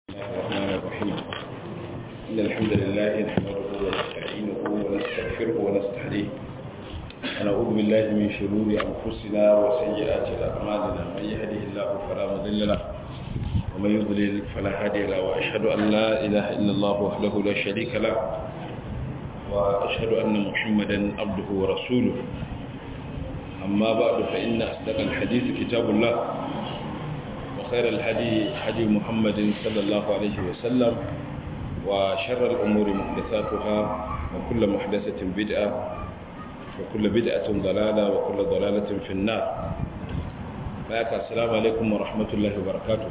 الرحمن الرحيم إن الحمد لله نحمده ونستعينه ونستغفره ونستهديه ونعوذ بالله من شرور أنفسنا وسيئات أعمالنا من يهده الله فلا مضل له ومن يضلل فلا هادي له وأشهد أن لا إله إلا الله وحده لا شريك له وأشهد أن محمدا عبده ورسوله أما بعد فإن أصدق الحديث كتاب الله وخير الهدي هدي محمد صلى الله عليه وسلم وشر الأمور محدثاتها وكل محدثة بدعة وكل بدعة ضلالة وكل ضلالة في النار بارك السلام عليكم ورحمة الله وبركاته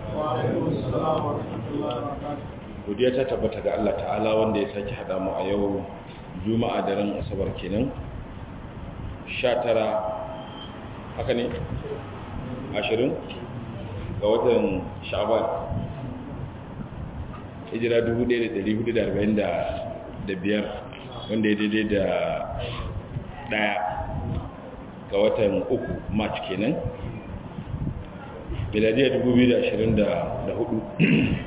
godiya ta tabbata ga Allah ta'ala wanda ya sake hada mu a yau juma'a daren asabar kenan 19 haka ne 20 ga watan sha'ban hijira 1445 wanda ya daidai da daya ga watan uku march kenan miladiyar 2024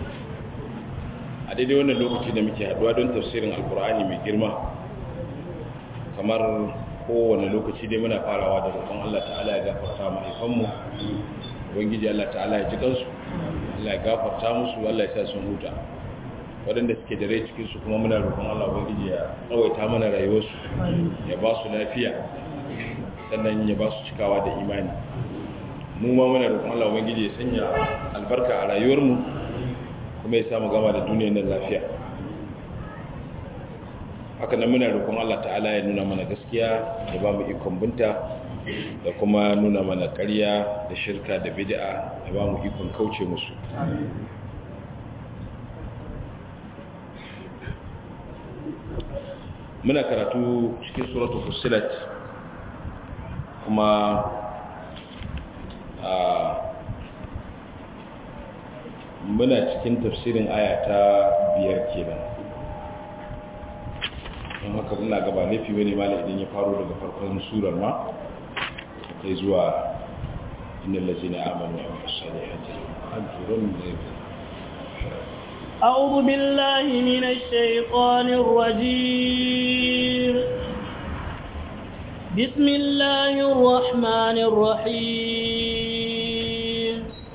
a daidai wannan lokaci da muke haduwa don tafsirin alkur'ani mai girma kamar kowane lokaci dai muna farawa da roƙon Allah ta'ala ya gafarta mahaifanmu ubangiji Allah ta'ala ya ji kansu Allah ya gafarta musu Allah ya sa sun huta waɗanda suke da rai cikin su kuma muna roƙon Allah ubangiji ya tsawaita mana rayuwarsu ya ba su lafiya sannan ya ba su cikawa da imani mu ma muna roƙon Allah ubangiji ya sanya albarka a rayuwarmu kuma ya samu gama da duniyar nan lafiya haka nan muna roƙon Allah ta'ala ya nuna mana gaskiya ya ba mu ikon binta da kuma nuna mana ƙarya da shirka da bid'a ya ba mu ikon kauce musu muna karatu cikin suratul fussilat kuma a muna cikin tafsirin aya ta biyar kenan don haka ina gaba laifi wani mala idan ya faro daga farkon surar ma kai zuwa inda lazina amanu a masalihati ajiyarun da أعوذ بالله من الشيطان الرجيم بسم الله الرحمن الرحيم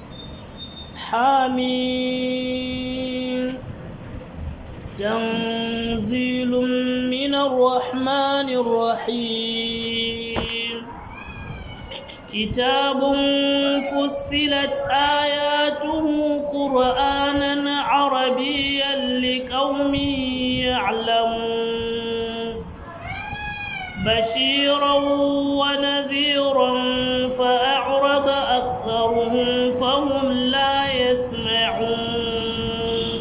حميم تنزيل من الرحمن الرحيم كتاب فصلت آياته قرآنا عربيا لقوم يعلمون بشيرا ونذيرا فأعرض أكثرهم فهم لا يسمعون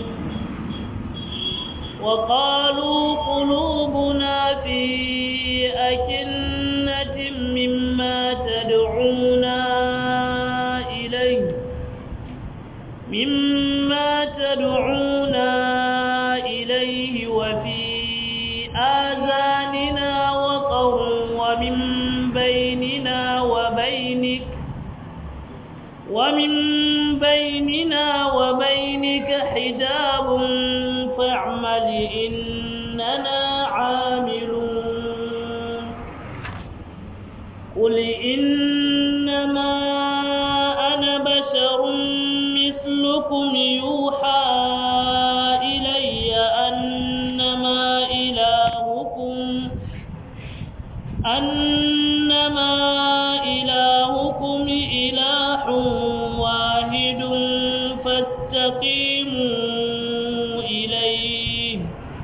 وقالوا قلوبنا في أكنة مما تدعونا إليه مما تدعونا إليه وفي آذاننا وقر ومن بيننا وبينك ومن بيننا وبينك حجاب فاعمل إننا عاملون قل إنما أنا بشر مثلكم يوحى إلي أنما إلهكم أنما إلهكم إله واحد فاستقيموا إليه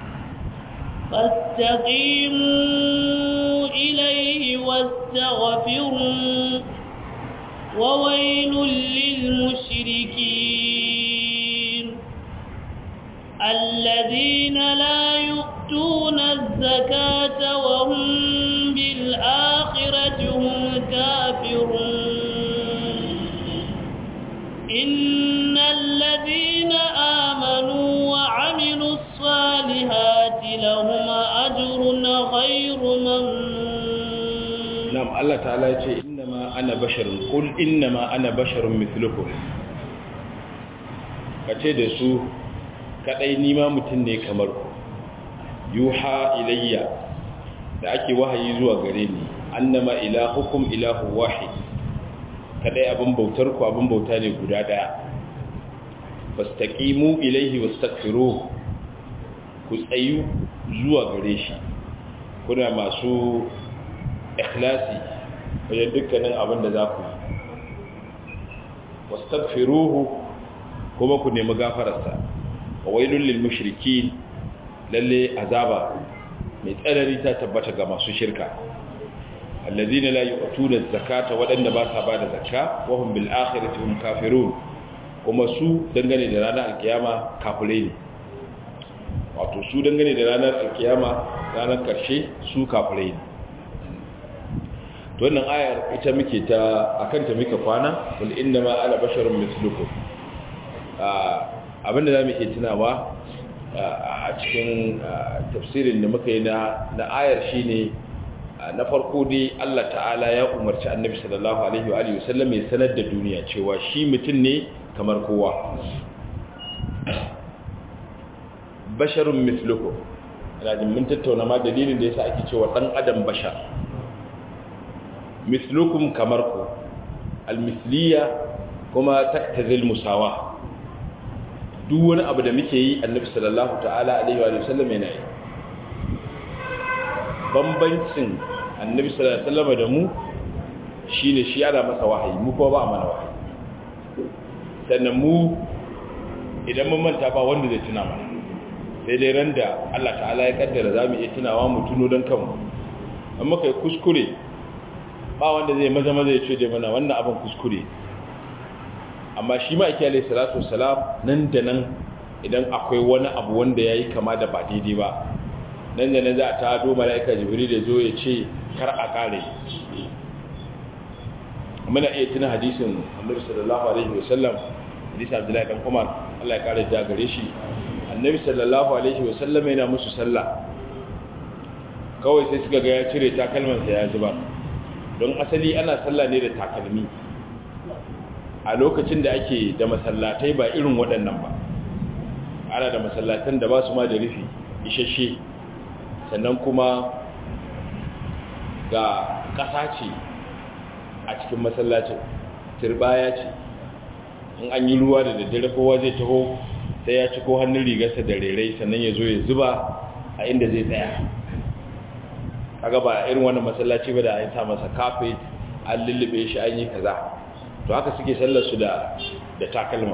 فاستقيموا إليه واستغفروا وويل للمشركين الذين لا يؤتون الزكاة وهم بالآخرة هم كافرون إن الذين آمنوا وعملوا الصالحات لهم أجر غير ممنون نعم الله تعالى يقول إنما أنا بشر قل إنما أنا بشر مثلكم kace da su kadai nima mutum ne kamar ku yuha ilayya da ake wahayi zuwa gare ni annama ilahukum ilahu wahid kadai abin bautar ku abin bauta ne guda daya fastaqimu ilayhi wastaghfiruh ku tsayu zuwa gare shi kuna masu ikhlasi wajen dukkanin abin da za ku yi wastaghfiruhu kuma ku nemi gafararsa wa wailul lil mushrikin lalle azaba mai tsanani ta tabbata ga masu shirka alladhina la yu'tuna zakata wadanda ba sa bada zakka wa hum bil akhirati hum kafirun kuma su dangane da ranar alkiyama kafirai ne wato su dangane da ranar alkiyama ranar karshe su kafirai ne to wannan ayar ita muke ta akan ta muke kwana wal inna ma ana basharun mislukum abinda zamu iya tunawa a cikin tafsirin da muka yi na na ayar shine na farko dai Allah ta'ala ya umarci annabi sallallahu alaihi wa alihi wasallam ya sanar da duniya cewa shi mutum ne kamar kowa basharun mislukum ina jin mun tattauna ma dalilin da yasa ake cewa dan adam bashar mislukum kamar ku almisliya kuma taktazil musawa duk wani abu da muke yi annabi sallallahu ta'ala alaihi wa sallam yana yi bambancin annabi sallallahu alaihi wa sallam da mu shine shi ana masa wahayi mu kuma ba mana wahayi sannan mu idan mun manta ba wanda zai tuna mana sai dai ran da Allah ta'ala ya kaddara zamu iya tunawa mu tuno don kanmu amma kai kuskure ba wanda zai maza maza ya ce dai mana wannan abin kuskure amma shi ma ake alai salatu wasalam nan da nan idan akwai wani abu wanda ya yi kama da ba daidai ba nan da nan za a ta do mala'ika jibril da zo ya ce kar a kare muna iya tuna hadisin annabi sallallahu alaihi wasallam hadisin abdullahi dan umar Allah ya kare ja gare shi annabi sallallahu alaihi wasallam yana musu sallah kawai sai suka ga ya cire takalmansa ya zuba don asali ana sallah ne da takalmi a lokacin da ake da masallatai ba irin waɗannan ba ana da masallatan da ba su ma da rufi ishashe sannan kuma ga ƙasa ce a cikin masallacin turbaya ce in an yi ruwa da daddare kowa zai taho sai ya ci ko hannun rigarsa da rerai sannan ya zo ya zuba a inda zai tsaya kaga ba irin wannan masallaci ba da an sa masa kafet an lullube shi an yi kaza to haka suke sallar su da da takalma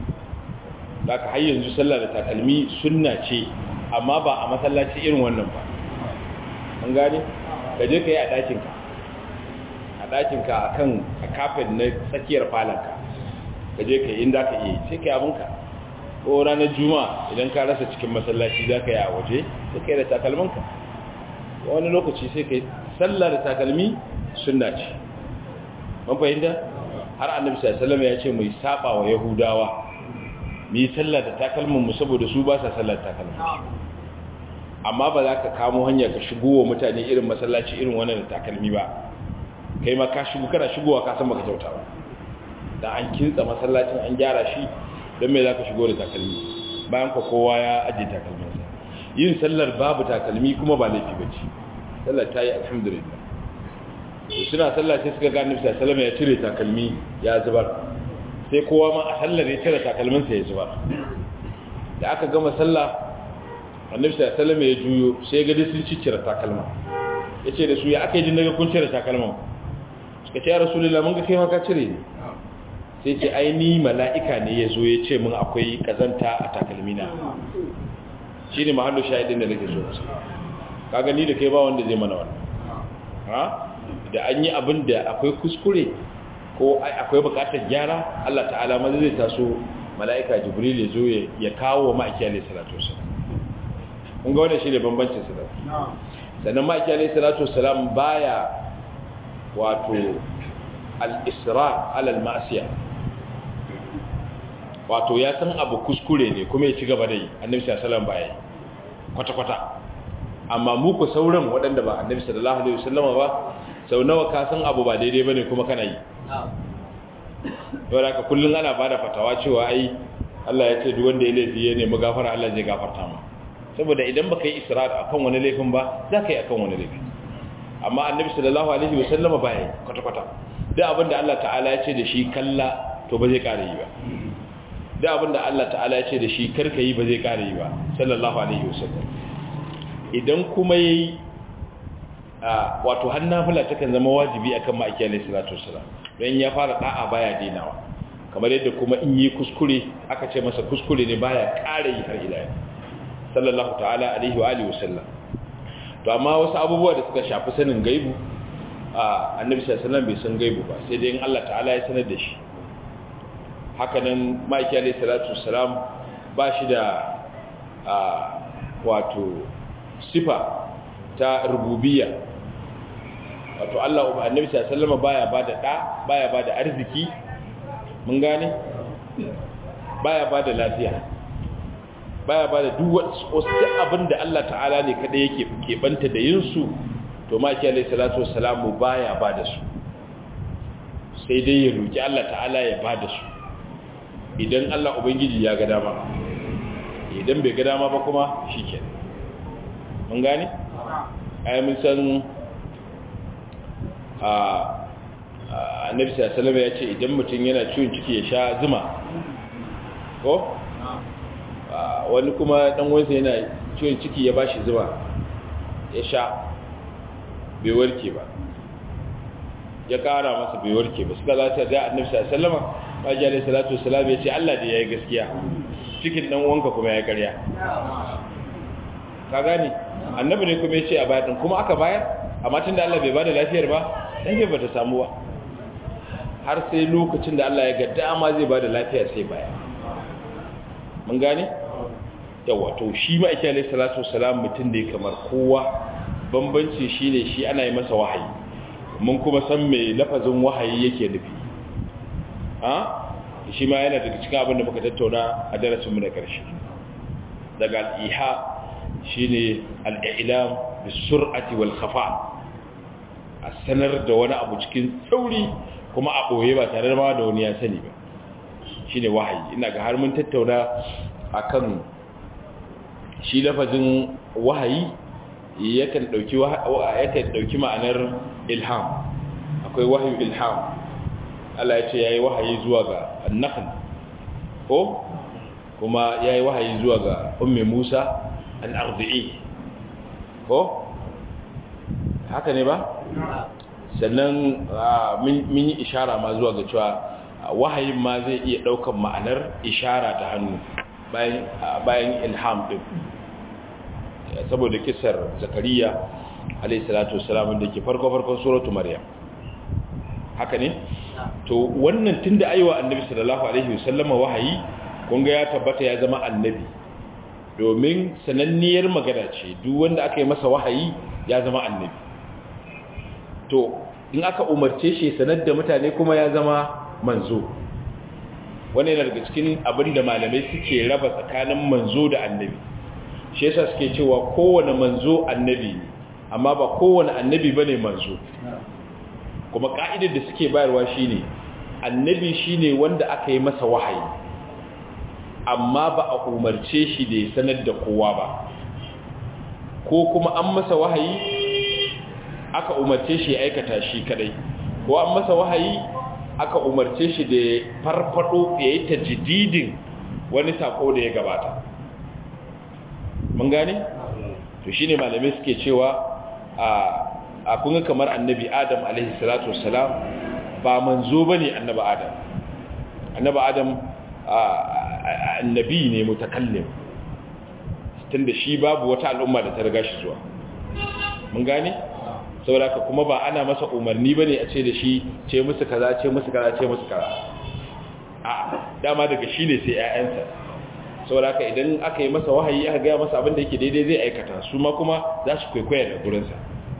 da ka har yanzu sallah da takalmi sunna ce amma ba a masallaci irin wannan ba an gane ka je ka yi a ɗakinka a ɗakinka a kan a kafet na tsakiyar falanka ka je ka yi inda ka yi sai ka yi abinka ko ranar juma'a idan ka rasa cikin masallaci za ka yi a waje sai ka yi da takalmanka wani lokaci sai ka yi sallah da takalmi sunna ce man fahimta har annabi sallallahu ya ce mai saba wa yahudawa mu yi sallah da takalmin mu saboda su ba sa sallar takalmin amma ba za ka kamo hanya ka shigo wa mutane irin masallaci irin wannan da takalmi ba kai ma ka shigo kana shigowa ka san baka kyauta ba da an kintsa masallacin an gyara shi don me za ka shigo da takalmi bayan ka kowa ya ajiye takalminsa yin sallar babu takalmi kuma ba laifi ba ce sallar ta yi alhamdulillah suna sallah sai suka gani bisa salama ya cire takalmi ya zubar sai kowa ma a sallar ya cire takalminsa ya zubar da aka gama sallah annabi salama ya juyo sai gadi sun ci cire takalma ya ce da su ya aka yi jin daga kun cire takalma suka ce ya rasulullah mun ga kai maka cire ne sai ce aini mala'ika ne ya zo ya ce mun akwai kazanta a takalmina shi ne mahallu shahidin da nake so ka gani da kai ba wanda zai mana wannan ha da an yi abin da akwai kuskure ko akwai bukatar gyara Allah ta'ala maza zai taso mala'ika jibril ya zo ya kawo wa ma'aiki alaihi salatu wasalam kun ga wannan shi ne bambancin su da sannan ma'aiki alaihi salatu wasalam baya wato al-isra ala al-ma'siyah wato ya san abu kuskure ne kuma ya ci gaba da yi annabi sallallahu alaihi wasallam baya kwata-kwata amma mu ku sauran waɗanda ba annabi sallallahu alaihi wasallam ba sau nawa ka san abu ba daidai bane kuma kana yi yau da ka kullum ana bada fatawa cewa ai Allah ya ce duk wanda ya laifi ya nemi gafara Allah zai gafarta ma saboda idan baka yi israr akan wani laifin ba za ka yi akan wani laifi amma annabi sallallahu alaihi wa sallama baya kwata kwata duk abin da Allah ta'ala ya ce da shi kalla to ba zai kare yi ba duk abin da Allah ta'ala ya ce da shi karka yi ba zai kare yi ba sallallahu alaihi wa sallam idan kuma yayi wato har nafila takan zama wajibi akan ma'aiki alaihi salatu wassalam don ya fara da'a baya dinawa kamar yadda kuma in yi kuskure aka ce masa kuskure ne baya ƙara yi har ila sallallahu ta'ala alaihi wa alihi wasallam to amma wasu abubuwa da suka shafi sanin gaibu a annabi sallallahu alaihi wasallam bai san gaibu ba sai dai in Allah ta'ala ya sanar da shi haka nan ma'aiki alaihi salatu wassalam ba shi da wato sifa ta rububiyya wato Allah annabi sallallahu alaihi wasallam baya bada da baya bada arziki mun gane baya bada lafiya baya bada duk wasu abinda Allah ta'ala ne kada yake keɓanta da yin su to maki alaihi salatu wassalamu baya bada su sai dai ya roki Allah ta'ala ya bada su idan Allah ubangiji ya ga dama idan bai ga dama ba kuma shikenan mun gane ai mun san a annabi sallallahu ya ce idan mutum yana ciwon ciki ya sha zuma ko wani kuma dan wansa yana ciwon ciki ya bashi zuma ya sha bai warke ba ya kara masa bai warke ba suka zata ga annabi sallallahu alaihi wasallam salatu wassalam ya ce Allah da yayi gaskiya cikin dan wanka kuma ya karya ka gani annabi ne kuma ya ce a bayan kuma aka bayar amma tunda Allah bai bada lafiyar ba lafiyar bata samu ba har sai lokacin da Allah ya ga dama zai ba da lafiya sai baya mun gane yawa to shi ma ake alaihi salatu wasalam mutum da kamar kowa bambanci shine shi ana yi masa wahayi mun kuma san me lafazin wahayi yake nufi ha shi ma yana daga cikin abin da muka tattauna a darasin mu na karshe daga al-iha shine al-i'lam bis-sur'ati wal-khafa a sanar da wani abu cikin sauri kuma a ɓoye ba tare ma da wani ya sani ba shi ne wahayi ina ga har mun tattauna a kan shi lafazin wahayi yakan ɗauki ma'anar ilham akwai wahayi ilham Allah ya ce ya yi wahayi zuwa ga annahal ko kuma ya yi wahayi zuwa ga umme musa an arzi'i ko haka ne ba? sannan mun yi ishara ma zuwa ga cewa wahayin ma zai iya daukan ma'anar ishara ta hannu bayan ilham din saboda kisar zakariya alayhi salatu wassalam da ke farko farkon suratu maryam haka ne to wannan tunda aiwa annabi sallallahu alaihi wasallama wahayi kun ga ya tabbata ya zama annabi domin sananniyar magana ce duk wanda aka yi masa wahayi ya zama annabi to in aka umarce shi sanar da mutane kuma ya zama manzo wani yana daga cikin abin da malamai suke raba tsakanin manzo da annabi shi yasa suke cewa kowane manzo annabi ne amma ba kowane annabi bane manzo kuma ka'idar da suke bayarwa shine annabi shine wanda aka yi masa wahayi amma ba a umarce shi da ya sanar da kowa ba ko kuma an masa wahayi aka umarce shi ya aikata shi kadai ko an masa wahayi aka umarce shi da farfado ya yi tajdidin wani sako da ya gabata mun gane to shine malamai suke cewa a a kunga kamar annabi adam alaihi salatu wassalam ba manzo bane annabi adam annabi adam annabi ne mutakallim tunda shi babu wata al'umma da ta riga shi zuwa mun gane saboda kuma ba ana masa umarni bane a ce da shi ce musu kaza ce musu kaza ce musu kaza a dama daga shi ne sai ƴaƴansa saboda idan aka yi masa wahayi aka ga masa abin da yake daidai zai aikata su ma kuma za su kwaikwaya da gurinsa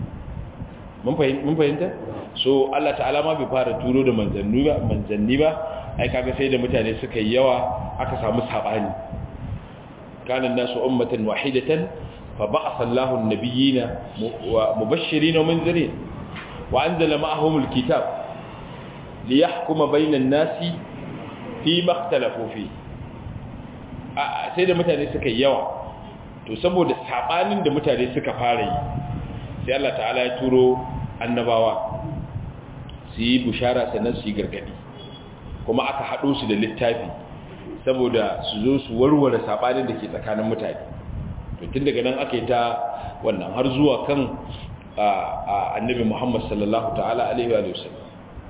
mun fahimta so Allah ta'ala ma bai fara turo da manzanni ba manzanni ba ai kaga sai da mutane suka yi yawa aka samu sabani kana nasu ummatan wahidatan فبعث الله النبيين مبشرين ومنذرين وأنزل معهم الكتاب ليحكم بين الناس فيما اختلفوا فيه a sai da mutane suka yi yawa to saboda sabanin da mutane suka fara yi sai Allah ta'ala ya turo annabawa su yi bushara sannan su yi gargadi kuma aka haɗo su da littafi saboda su zo su warware sabanin da ke tsakanin mutane to tun daga nan aka yi ta wannan har zuwa kan annabi Muhammad sallallahu ta'ala alaihi wa sallam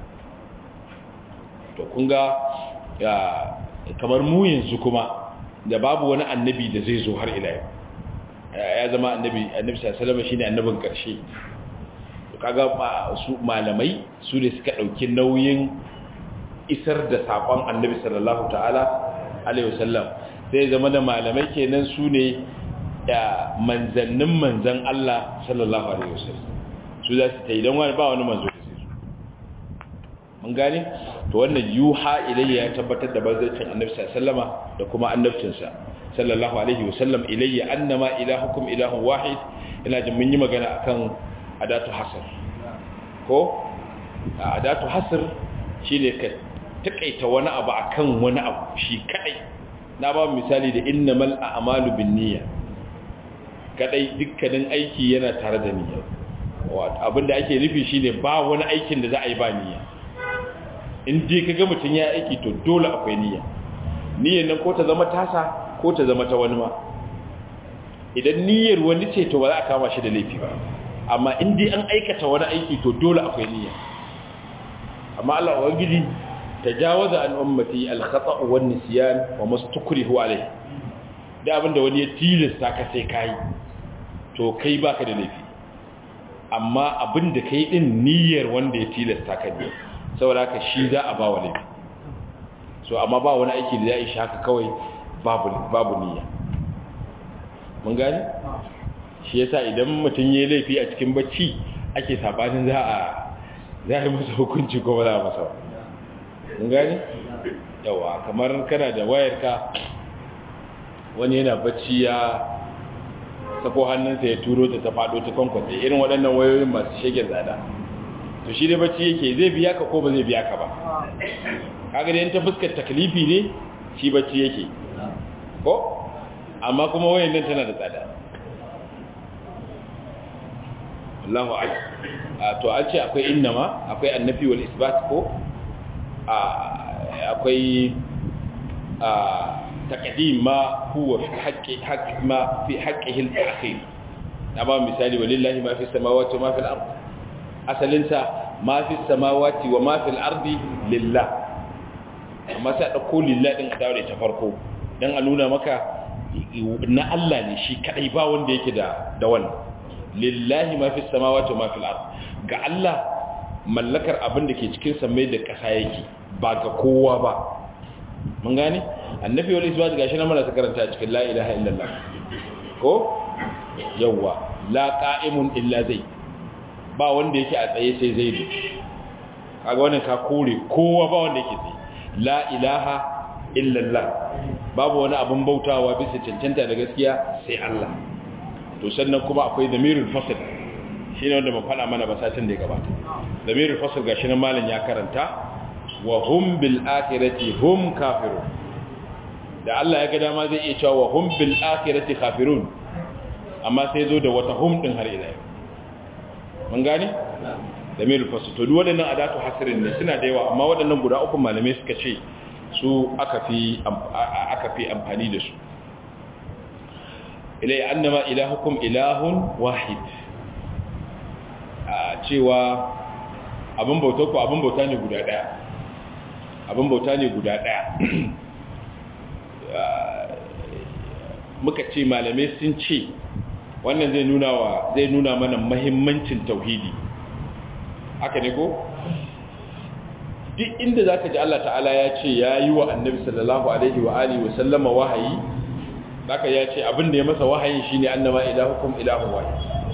to kun ga kamar mu yanzu kuma da babu wani annabi da zai zo har ila yau ya zama annabi annabi sallallahu alaihi shine annabin karshe to kaga su malamai su ne suka dauki nauyin isar da sakon annabi sallallahu ta'ala alaihi wasallam sai zama da malamai kenan su ne da manzannin manzan Allah sallallahu alaihi wasallam su za su ta idan wani ba wani manzo da sai su mun gane to wannan yuha ilayya ya tabbatar da manzancin annabi sallallahu da kuma annabcinsa sallallahu alaihi wasallam ilayya annama ilahukum ilahun wahid ina jin mun yi magana akan adatu hasr ko adatu hasr shine ka takaita wani abu akan wani abu shi kadai na ba misali da innamal a'malu binniyya kadai dukkanin aiki yana tare da niyya abinda ake nufi shine ba wani aikin da za a yi ba niyya in dai kaga mutun ya aiki to dole akwai niyya niyyar nan ko ta zama tasa ko ta zama ta wani ma idan niyyar wani ce to ba za a kama shi da laifi ba amma in dai an aikata wani aiki to dole akwai niyya amma Allah ubangiji tajawaza an ummati al-khata' wan nisyan wa mastukrihu alayhi da abinda wani ya tilasta ka sai kai to kai baka da laifi amma abinda kai din niyyar wanda ya tilasta ka ne saboda haka shi za a ba wa laifi so amma ba wani aiki da ya yi haka kawai babu babu niyya mun gani shi yasa idan mutum ya laifi a cikin bacci ake sabanin za a za a yi masa hukunci ko ba za a masa ba mun gani yawa kamar kana da wayarka wani yana bacci ya sako hannunsa ya turo ta ta faɗo ta kwankwasa irin waɗannan wayoyin masu shegen tsada to shi dai bacci yake zai biya ka ko ba zai biya ka ba kaga da ta fuskar taklifi ne shi bacci yake ko amma kuma wayan nan tana da tsada Allahu a'lam to an ce akwai innama akwai annafi wal isbat ko akwai taqdim ma huwa fi haqqi haqqi ma fi haqqihi al-akhir na ba misali walillahi ma fi samawati wa ma fi al-ard asalinsa ma fi samawati wa ma fi al-ardi lillah amma sai dauko lillah din a dawo ta farko dan a nuna maka na Allah ne shi kadai ba wanda yake da da wannan lillahi ma fi samawati wa ma fi al-ard ga Allah mallakar abin da ke cikin samai da ƙasa yake ba ga kowa ba mun gane annabi wal isbat gashi na mana karanta cikin la ilaha illallah ko yawa la qa'imun illa zai ba wanda yake a tsaye sai zaidu kaga wannan ka kore kowa ba wanda yake tsaye la ilaha illallah babu wani abin bautawa bisa cancanta da gaskiya sai Allah to sannan kuma akwai damirul fasl shine wanda mun fada mana basatin da ya gabata damirul fasl gashi nan malam ya karanta wa hum bil akhirati hum kafirun da Allah ya ga dama zai iya cewa wa hum bil akhirati kafirun amma sai zo da wata hum din har ila yau mun gane damirul fasl to duk waɗannan adatu hasrin ne suna da yawa amma waɗannan guda uku malamai suka ce su aka fi aka fi amfani da su ilai annama ilahukum ilahun wahid a cewa abin bauta ku abin bauta ne guda daya abin bauta ne guda daya muka ce malamai sun ce wannan zai nuna wa zai nuna mana mahimmancin tauhidi haka ne ko duk inda zaka ji Allah ta'ala ya ce ya yi wa annabi sallallahu alaihi wa alihi wa sallama wahayi zaka ya ce abin da ya masa wahayin shine annama ilahukum ilahun wahid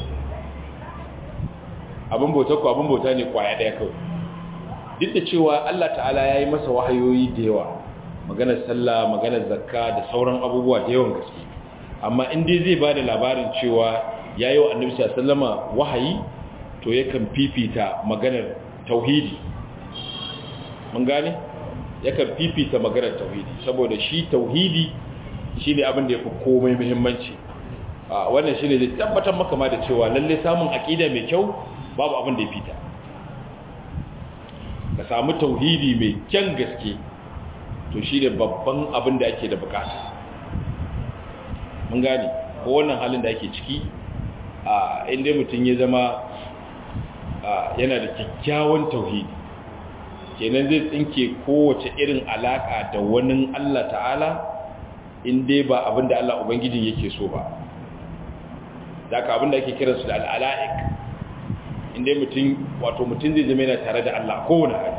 abin bauta ku abin bauta ne kwaya daya kawai duk da cewa Allah ta'ala ya yi masa wahayoyi da yawa maganar sallah maganar zakka da sauran abubuwa da yawan gaske amma in dai zai bada labarin cewa ya yi wa annabi sallallahu alaihi wasallama wahayi to yakan fifita maganar tauhidi mun gane yakan fifita maganar tauhidi saboda shi tauhidi shine abin da yafi komai muhimmanci a wannan shine zai tabbatar maka ma da cewa lalle samun aqida mai kyau babu abin da ya fita ka samu tauhidi mai kyan gaske to shine babban abin da ake da bukata mun gane ko wannan halin da ake ciki a inda mutum ya zama yana da kyakkyawan tauhidi kenan zai tsinke kowace irin alaka da wani Allah ta'ala inda ba abin da Allah Ubangijin yake so ba da ka abin da ake kiransu da al'ala'ik inda mutum wato mutum zai zama yana tare da Allah kowane hali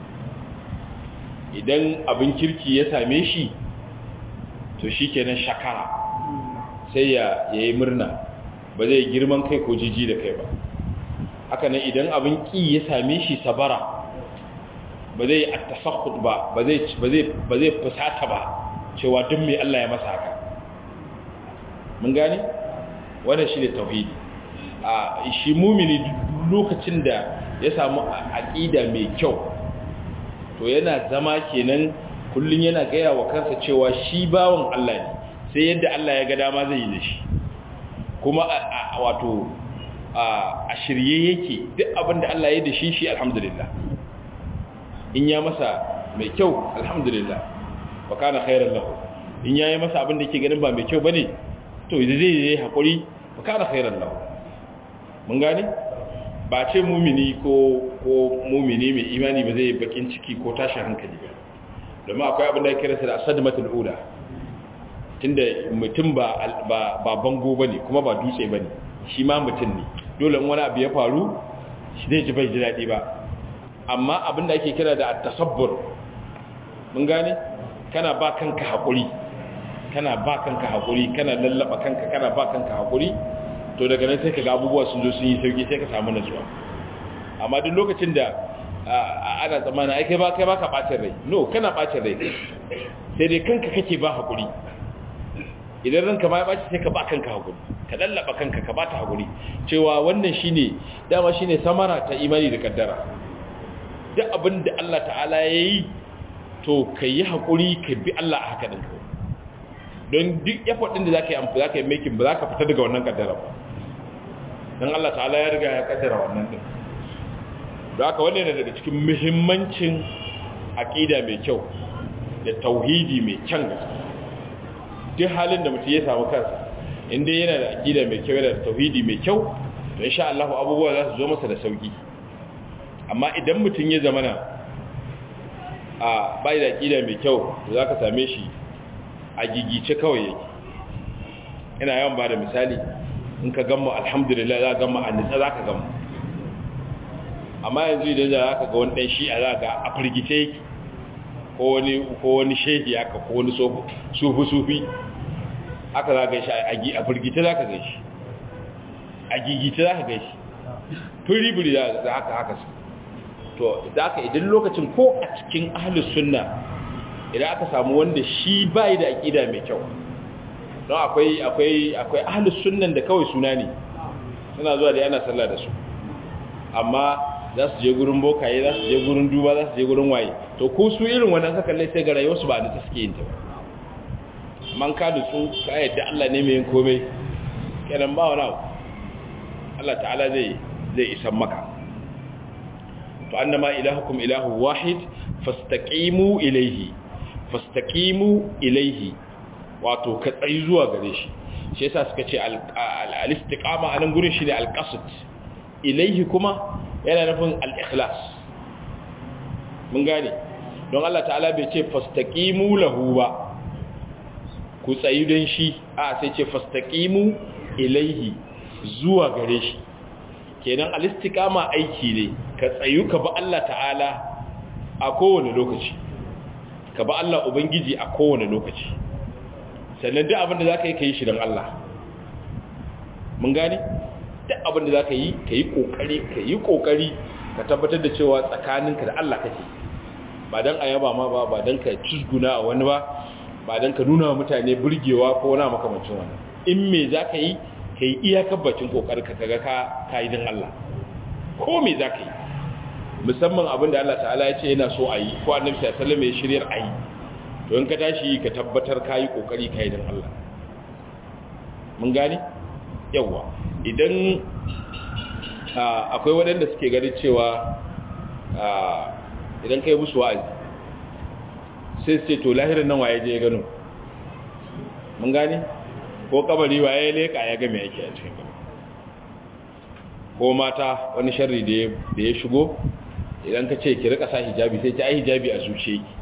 idan abin kirki ya same shi to shi kenan shakara sai ya yi murna ba zai girman kai ko jiji da kai ba haka nan idan abin ki ya same shi sabara ba zai attasakhut ba ba zai ba zai fusata ba cewa duk mai Allah ya masa haka mun gane wannan shine tauhidi a shi mumini lokacin da ya samu aqida mai kyau to yana zama kenan kullun yana gaya wa kansa cewa shi bawon Allah ne sai yadda Allah ya ga dama zai yi da shi kuma wato a shirye yake duk abin da Allah ya yi da shi shi alhamdulillah in ya masa mai kyau alhamdulillah wa kana khairan lahu in ya yi masa abin da yake ganin ba mai kyau bane to zai yi hakuri wa kana khairan lahu mun gane ba ce mumini ko ko mumini mai imani ba zai bakin ciki ko tashin hankali ba domin akwai abin da ya kira da asadmatul ula tunda mutum ba ba bango bane kuma ba dutse bane shi ma mutum ne dole wani abu ya faru shi zai ji bai ji daɗi ba amma abin da ake kira da at-tasabbur mun gane kana ba kanka hakuri kana ba kanka hakuri kana lallaba kanka kana ba kanka hakuri to daga nan sai kaga abubuwa sun zo sun yi sauki sai ka samu nutsuwa amma duk lokacin da ana tsammana ai kai ba kai ba ka bacin rai no kana bacin rai sai dai kanka kake ba hakuri idan ranka ma ya baci sai ka ba kanka hakuri ka lallaba kanka ka bata hakuri cewa wannan shine dama shine samara ta imani da kaddara duk abin da Allah ta'ala yayi to kai hakuri ka bi Allah a haka din don duk effort din da zaka yi amfani zaka yi making ba zaka fita daga wannan kaddara ba dan Allah ta'ala ya riga ya kaddara wannan din don haka wannan ne daga cikin muhimmancin aqida mai kyau da tauhidi mai kyan gaske duk halin da mutum ya samu kansa inda yana da aqida mai kyau yana da tauhidi mai kyau to insha Allah abubuwa za su zo masa da sauki amma idan mutum ya zamana a bai da aqida mai kyau to zaka same shi a gigice kawai yake ina yawan ba da misali in ka gamma alhamdulillah za ka gamma a nitsa za ka gamma amma yanzu idan za ka ga wani ɗan shi'a za ga a firgice yake ko wani shehi haka ko wani sufi-sufi haka za ga shi a firgice za ka ga shi a gigice za ka ga shi firibiri za haka haka su to za ka idan lokacin ko a cikin ahalus sunna idan aka samu wanda shi bai da aƙida mai kyau don akwai akwai akwai ahalus sunnan da kawai suna ne suna zuwa da yana sallah da su amma za su je gurin bokaye za su je gurin duba za su je gurin waye to ko su irin wannan ka kalle sai ga rayuwarsu ba da ta suke yin ta man ka da su ka yadda Allah ne mai yin komai kenan ba wani abu Allah ta'ala zai zai isan maka to annama ilahukum ilahu wahid fastaqimu ilayhi fastaqimu ilayhi wato ka tsayi zuwa gare shi shi yasa suka ce al-istiqama anan gurin shi ne al-qasd ilayhi kuma yana nufin al-ikhlas mun gane don Allah ta'ala bai ce fastaqimu lahu ba ku tsayi don shi a sai ce fastaqimu ilayhi zuwa gare shi kenan al-istiqama aiki ne ka tsayu ka ba Allah ta'ala a kowane lokaci ka ba Allah ubangiji a kowane lokaci sannan duk abin da za ka yi ka yi shi don Allah mun gane duk abin da za ka yi ka yi ƙoƙari ka yi ƙoƙari ka tabbatar da cewa tsakaninka da Allah kake ba don ayaba ma ba ba don ka cizguna a wani ba ba don ka nuna mutane burgewa ko na makamancin wannan in me za ka yi ka yi iyakar bakin ƙoƙari ka kaga ka yi don Allah ko me za ka yi musamman abin da Allah ta'ala ya ce yana so a yi ko annabi sallallahu alaihi wasallam ya shiryar a yi to in ka tashi ka tabbatar ka yi ƙoƙari ka yi don Allah mun gane yawa idan akwai waɗanda suke gani cewa idan ka yi musu wa'azi sai su ce to lahirin nan waye je ya gano mun gane ko kabari waye ya leka ya game yake a cikin kabari ko mata wani sharri da ya shigo idan ka ce ki rika sa hijabi sai ta ai hijabi a zuciya ki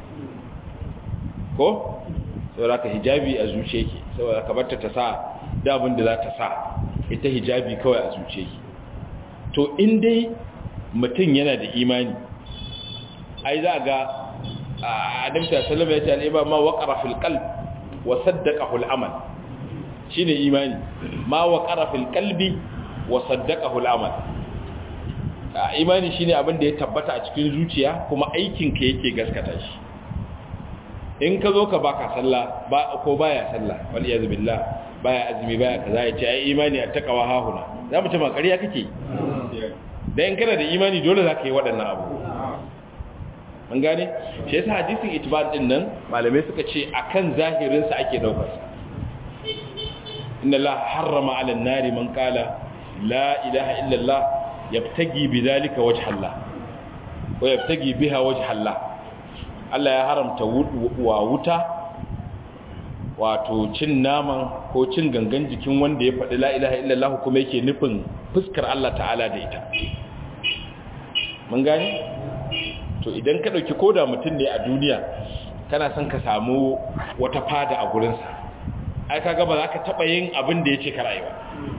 ko saboda ka hijabi a zuciya ki saboda ka barta ta sa da abin da za ta sa ita hijabi kawai a zuciya ki to in dai mutum yana da imani ai za ga annabi sallallahu alaihi wasallam ya ce al-iman ma waqara fil qalb wa saddaqahu al-amal shine imani ma waqara fil qalbi wa saddaqahu al-amal imani shine abin da ya tabbata a cikin zuciya kuma aikin ka yake gaskata shi in ka zo ka baka sallah ba ko baya sallah wal iyaz billah baya azumi baya kaza ya ce ai imani a takawa hahuna za mu ce ma ƙarya kake dan kana da imani dole za ka yi waɗannan abu an gane shi yasa hadisin itibar din nan malamai suka ce akan zahirin sa ake daukar sa inna la harrama 'ala an-nari man qala la ilaha illa allah yabtagi bidhalika wajha allah wa yabtagi biha wajha allah Allah ya haramta wa wuta wato cin naman ko cin gangan jikin wanda ya faɗi la ilaha illa allah kuma yake nufin fuskar Allah ta'ala da ita mun gane to idan ka ɗauki koda mutum ne a duniya kana son ka samu wata fada a gurinsa ai kaga ba za ka taɓa yin abin da ya ce karayi ba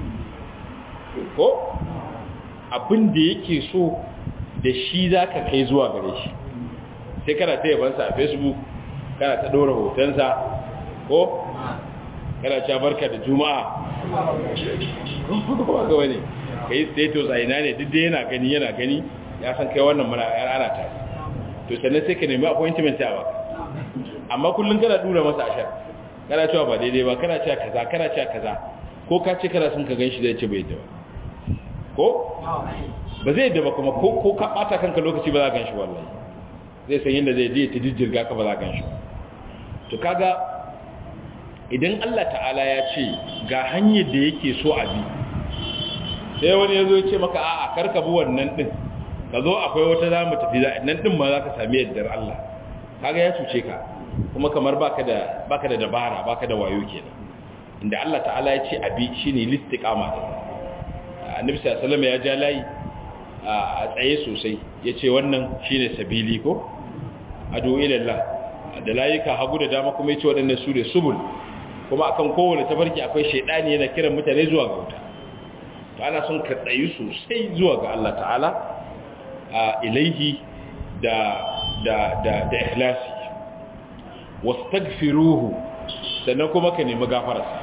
ko abin da yake so da shi za ka kai zuwa gare shi sai kana ta yabansa a facebook kana ta ɗora hotonsa ko kana cewa barka da juma'a ko ga wani ka yi status a ina ne duk da yana gani yana gani ya san kai wannan mana ana tare to sannan sai ka nemi appointment a baka amma kullum kana dura masa ashar kana cewa ba daidai ba kana cewa kaza kana cewa kaza ko ka ce kana son ka ganshi zai ce bai yadda ba ko ba zai yadda ba kuma ko ko ka bata kanka lokaci ba za ka ganshi wallahi zai san yadda zai je ta jijjirga ka ba za ka ganshi to kaga idan Allah ta'ala ya ce ga hanyar da yake so a bi sai wani ya zo ya ce maka a'a karka bi wannan din ka zo akwai wata za mu tafi nan din ma za ka sami yardar Allah kaga ya cuce ka kuma kamar baka da baka da dabara baka da wayo kenan inda Allah ta'ala ya ce abi shine listiqama annabi sallallahu alaihi wasallam ya ja layi a tsaye sosai yace wannan shine sabili ko adu ila Allah da layuka hagu da dama kuma yace waɗannan su ne subul kuma akan kowane tafarki akwai shaidani yana kiran mutane zuwa ga wuta to ana son ka tsayi sosai zuwa ga Allah ta'ala a ilaihi da da da da ikhlasi wastaghfiruhu sannan kuma ka nemi gafararsa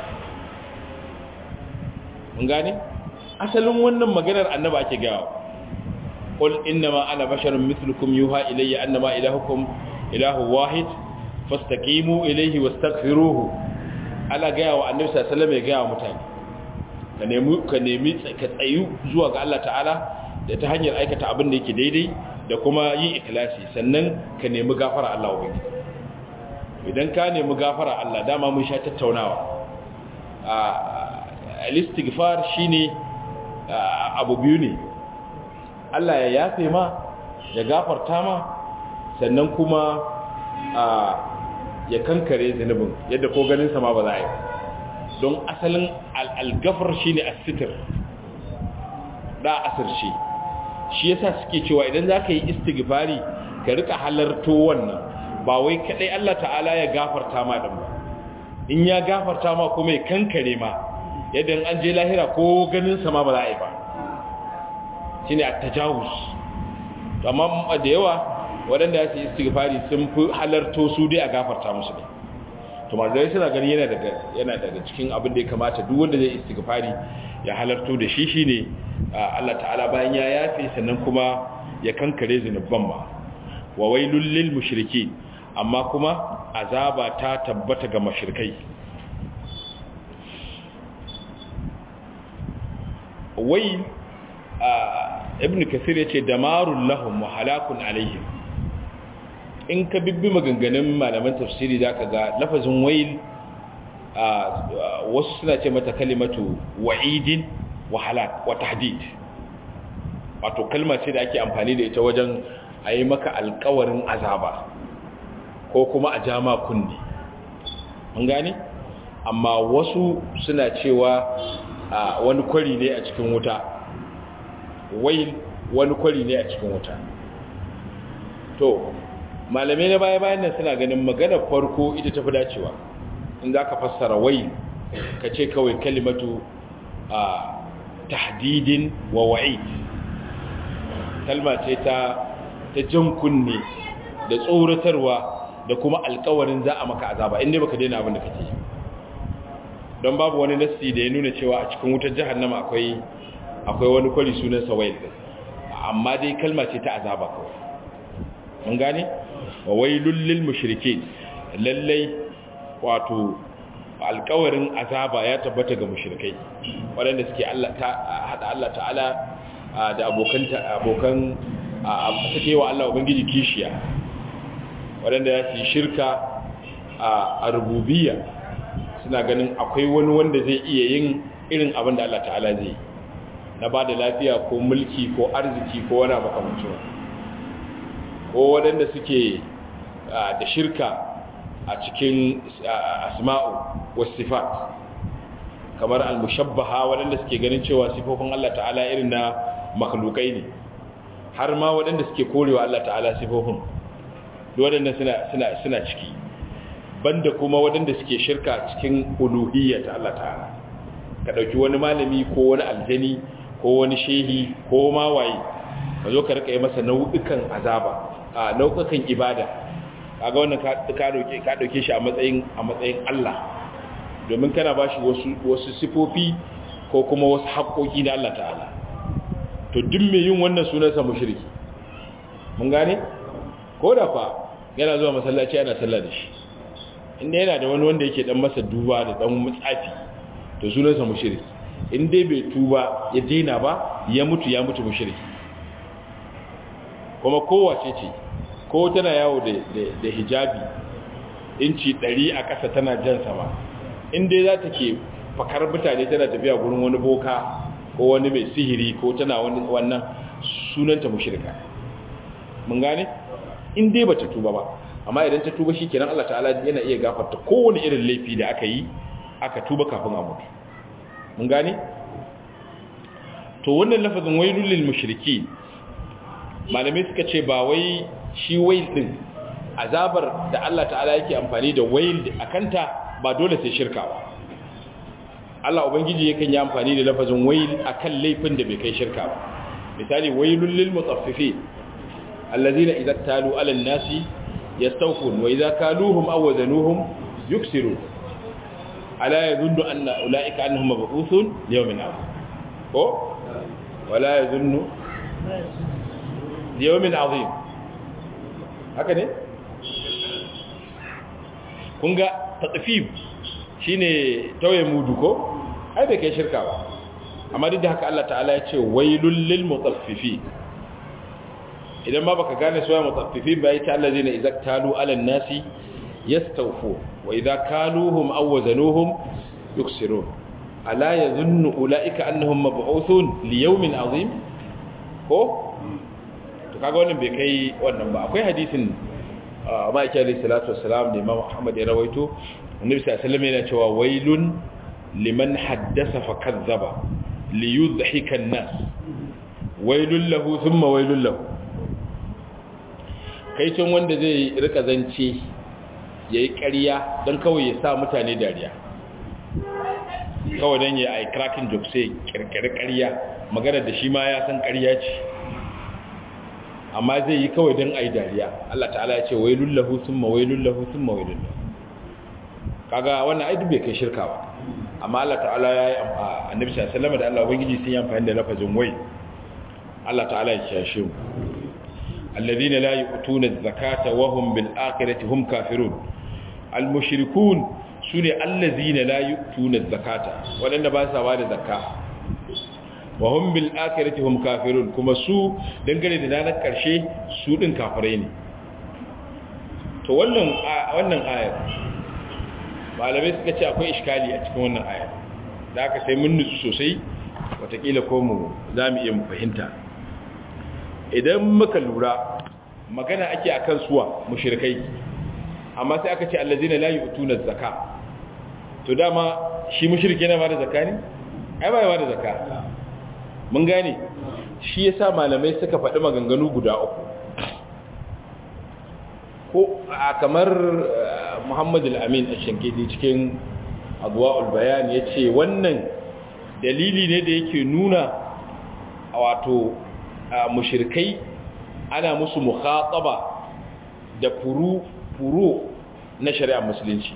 mun gane asalin wannan maganar annabi ake gawa qul innama ana basharun mithlukum yuha ilayya annama ilahukum ilahu wahid fastaqimu ilayhi wastaghfiruhu ala gaya wa annabi sallallahu alaihi wasallam ya gaya wa mutane ka nemi ka nemi ka tsayu zuwa ga Allah ta'ala da ta hanyar aikata abin da yake daidai da kuma yi ikhlasi sannan ka nemi gafara Allah wa idan ka nemi gafara Allah dama mun sha tattaunawa a al-istighfar shine abu biyu ne Allah ya yafe ma ya gafarta ma sannan kuma ya kankare zunubin yadda ko ganin sama ba za a yi don asalin al'algafar shi ne asitir da asirce shi yasa suke cewa idan za ka yi istighfari ka rika halarto wannan ba wai kadai Allah ta'ala ya gafarta ma din ba in ya gafarta ma kuma ya kankare ma yadda an je lahira ko ganin sama ba za a yi ba shi ne a tajawus amma da yawa waɗanda ya su yi istighfari sun fi halarto su dai a gafarta musu ne to malamai suna gani yana daga yana daga cikin abin da ya kamata duk wanda zai istighfari ya halarto da shi shine Allah ta'ala bayan ya yafe sannan kuma ya kankare zinuban ma wa wailul lil mushrikeen amma kuma azaba ta tabbata ga mushrikai wai ibn kasir yace damarul lahum wa halakun alaihim in ka bibbi maganganun malaman tafsiri zaka ga lafazin wail wasu suna ce mata kalimatu wa'idin wa halak wa tahdid wato kalma ce da ake amfani da ita wajen a yi maka alkawarin azaba ko kuma a jama kunni mun gane amma wasu suna cewa wani kwari ne a cikin wuta wail wani kwari ne a cikin wuta to malamai na baya-bayan nan suna ganin magana farko ita tafi dacewa in za ka fassara wail ka ce kawai kalimatu a tahdidin wa wa'id kalma ce ta ta jan kunne da tsoratarwa da kuma alkawarin za a maka azaba inda baka daina abin da kake don babu wani nassi da ya nuna cewa a cikin wutar jahannama akwai akwai wani kwari sunan sawail amma dai kalma ce ta azaba kawai mun gane wa wailul lil mushrikeen lallai wato alkawarin azaba ya tabbata ga mushrikai waɗanda suke Allah ta hada Allah ta'ala da abokan abokan suke wa Allah ubangiji kishiya waɗanda ya ci shirka a rububiyya suna ganin akwai wani wanda zai iya yin irin abin da Allah ta'ala zai na ba da lafiya ko mulki ko arziki ko wani makamancin ko waɗanda suke da shirka a cikin asma'u wasifat kamar al-mushabbaha waɗanda suke ganin cewa sifofin Allah ta'ala irin na makhlukai ne har ma waɗanda suke korewa Allah ta'ala sifofin waɗanda suna suna suna ciki banda kuma waɗanda suke shirka cikin uluhiyya ta Allah ta'ala ka dauki wani malami ko wani aljani ko wani shehi ko ma waye ka zo ka rika yi masa nau'ikan azaba a nau'ikan ibada kaga wannan ka dauke ka dauke shi a matsayin a matsayin Allah domin kana bashi wasu wasu sifofi ko kuma wasu haƙoƙi na Allah ta'ala to duk mai yin wannan sunansa mushriki mun gane ko da fa yana zuwa masallaci yana sallah da shi inda yana da wani wanda yake dan masa duba da dan mutsafi to sunansa mushriki in dai bai tuba ya daina ba ya mutu ya mutu mushriki kuma kowace ce ko tana yawo da hijabi inci 100 a ƙasa tana jan sama in dai za ta ke fakar mutane tana tafiya gurin wani boka ko wani mai sihiri ko tana wannan sunanta mushrika mun gane in dai bata tuba ba amma idan ta tuba shikenan Allah ta'ala yana iya gafarta kowane irin laifi da aka yi aka tuba kafin a mutu mun gane to wannan lafazin wailul lil mushriki malamai suka ce ba wai shi wail din azabar da Allah ta'ala yake amfani da wail akanta ba dole sai shirka ba Allah ubangiji yakan yi amfani da lafazin wail akan laifin da bai kai shirka ba misali wailul lil mutaffifin allazina idza talu ala an-nasi yastawfun wa idza kaluhum aw wazanuhum yuksirun ala yadhunnu anna ulaika annahum mab'uthun yawmin azim ko wala yadhunnu yawmin azim haka ne kun ga tatfif shine tauye mudu ko ai bai kai shirka ba amma duk da haka Allah ta'ala ya ce wailul lil mutaffifin idan ma baka gane suwa mutaffifin ba yace allazina idza talu ala nasi yastawfu wa idza kaluhum aw wazanuhum yuksirun ala yadhunnu ulaika annahum mab'uthun li yawmin azim ko to kaga wannan bai kai wannan ba akwai hadisin ma'aiki alayhi salatu wassalam da imam ahmad ya rawaito annabi sallallahu alaihi wasallam yana cewa wailun liman haddasa fa kazzaba li yudhhika an-nas wailul lahu thumma wailul lahu kai can wanda zai rika zance yayi ƙarya dan kawai ya sa mutane dariya kawai dan ya ai cracking joke sai kirkire ƙarya magana da shi ma ya san ƙarya ce amma zai yi kawai don a yi dariya Allah ta'ala ya ce wailun lahu thumma wailun lahu thumma wailun lahu kaga wannan aidu bai kai shirka ba amma Allah ta'ala ya yi annabi sallallahu alaihi wasallam da Allah ubangiji sun yi amfani da lafazin wai Allah ta'ala ya kiyashe mu alladhina la yu'tuna az-zakata wa hum bil akhirati hum kafirun al mushrikun sune allazina la yu'tuna az-zakata wadanda ba sa ba da zakka wa hum bil akhirati hum kafirun kuma su dangane da ranar karshe su din kafirai ne to wannan wannan ayar malamai suka ce akwai iskali a cikin wannan ayar da aka sai mun nutsu sosai watakila ko mu za mu iya mu fahimta idan muka lura magana ake akan suwa mushrikai amma sai aka ce allazina la yu'tuna zakka to dama shi mushrike yana ba da zakka ne ai ba ya ba da zakka mun gane shi yasa malamai suka faɗi maganganu guda uku ko a kamar Muhammad al-Amin al-Shankidi cikin Adwa'ul Bayan yace wannan dalili ne da yake nuna wato mushrikai ana musu mukhataba da furu furu na shari'ar musulunci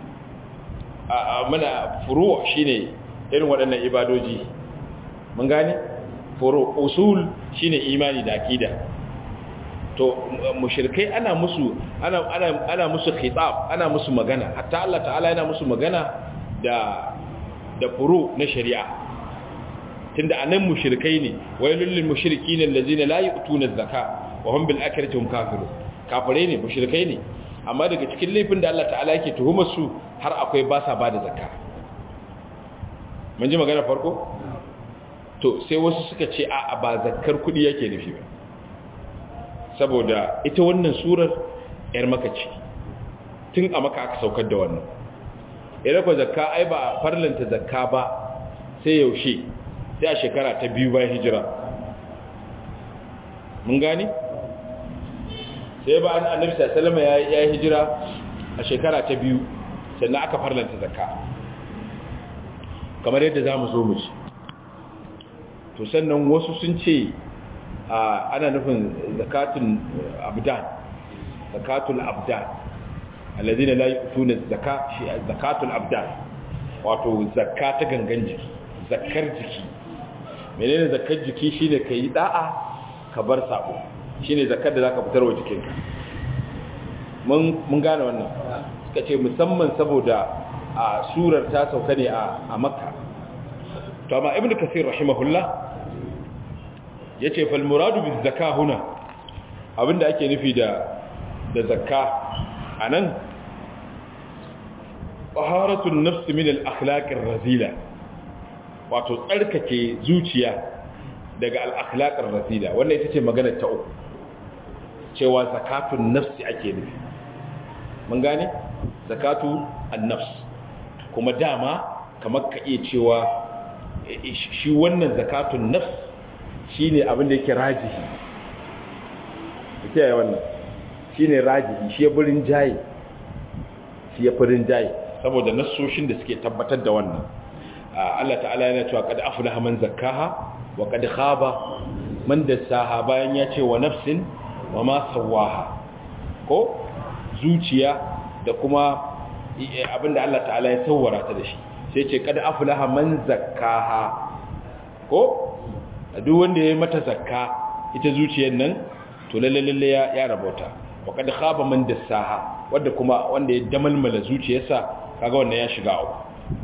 a mana furu shine irin waɗannan ibadoji mun gane furu usul shine imani da akida to mushrikai ana musu ana ana ana musu khitab ana musu magana hatta Allah ta'ala yana musu magana da da furu na shari'a tunda anan mushrikai ne wailul lil mushrikeen allazina la yu'tuna az-zaka wa hum bil akhirati hum kafirun kafirai ne mushrikai ne amma daga cikin laifin da Allah ta'ala yake tuhumar su har akwai ba sa bada zakka mun ji magana farko to sai wasu suka ce a ba zakkar kudi yake nufi ba saboda ita wannan surar yar maka ce tun a maka aka saukar da wannan idan ko zakka ai ba farlanta zakka ba sai yaushe sai a shekara ta biyu bayan hijira mun gani sai ba an annabi sallallahu alaihi ya yi hijira a shekara ta biyu sannan aka farlanta zakka kamar yadda zamu zo mu ci to sannan wasu sun ce ana nufin zakatun abdan zakatul abdan alladhina la yu'tuna zakka shi zakatul abdan wato zakka ta gangan jiki zakkar jiki menene zakkar jiki shine kai da'a ka bar sabo shine zakkar da zaka fitar wa jikinka mun mun gane wannan suka ce musamman saboda a surar ta sauka ne a makka to amma ibnu kasir rahimahullah yace fal muradu biz zakah huna abinda ake nufi da da zakka anan taharatun nafs min al akhlaq ar razila wato tsarkake zuciya daga al akhlaq ar razila wannan ita ce magana ta uku cewa zakatun nafsi ake nufi mun gane zakatu an nafs kuma dama kamar ka iya cewa shi wannan zakatun nafs shi ne abin da yake rajihi ita yi wannan shi ne rajihi shi ya birin jaye shi ya firin jaye saboda nassoshin da suke tabbatar da wannan Allah ta'ala yana cewa kada aflaha man zakkaha wa kad khaba man dassaha bayan ya ce wa nafsin wa ma sawaha ko zuciya da kuma abinda Allah ta'ala ya sawwara ta da shi sai ce kada aflaha man zakkaha ko duk wanda ya mata zakka ita zuciyar nan to lalle lalle ya ya rabota wa kad khaba man dassaha wanda kuma wanda ya damalmala zuciyarsa kaga wannan ya shiga uku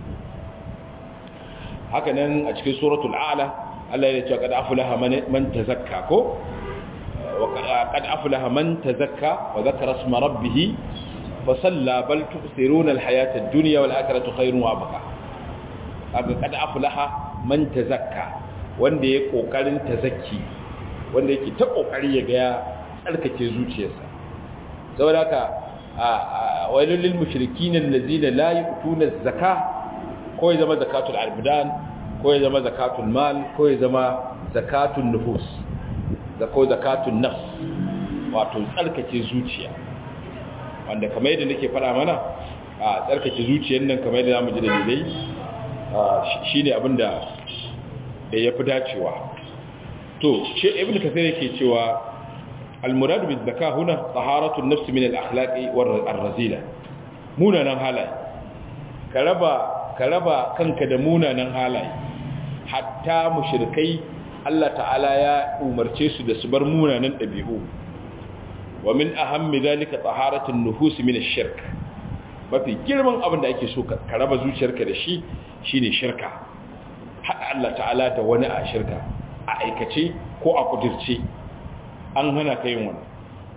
haka nan a cikin suratul a'la Allah ya ce kad aflaha man tazakka ko wa kad aflaha man tazakka wa dhakara isma rabbih fa salla bal tu'thiruna al-hayata ad-dunya wal akhiratu khayrun wa abqa kaga kad aflaha man tazakka wanda ya kokarin tazakki wanda yake ta kokari ya ga ya tsarkake zuciyarsa saboda haka wailul lil mushrikin allazina la yu'tuna az-zakah ko ya zama zakatul albudan ko ya zama zakatul mal ko ya zama zakatul nufus da ko zakatul nafs wato tsarkake zuciya wanda kamar yadda nake fara mana a tsarkake zuciyar nan kamar yadda zamu ji dalilai shine abinda da yafi dacewa to shi ibnu kasir yake cewa al-murad bi zakah huna taharatu an-nafs min al-akhlaqi war-razila munanan halaye ka raba ka raba kanka da munanan halaye hatta mushrikai Allah ta'ala ya umarce su da su bar munanan ɗabi'u wa min ahammi zalika taharatun nufus min ash-shirk mafi girman abin da ake so ka raba zuciyarka da shi shine shirka hada Allah ta'ala da wani a shirka a aikace ko a kudirce an hana ka yin wannan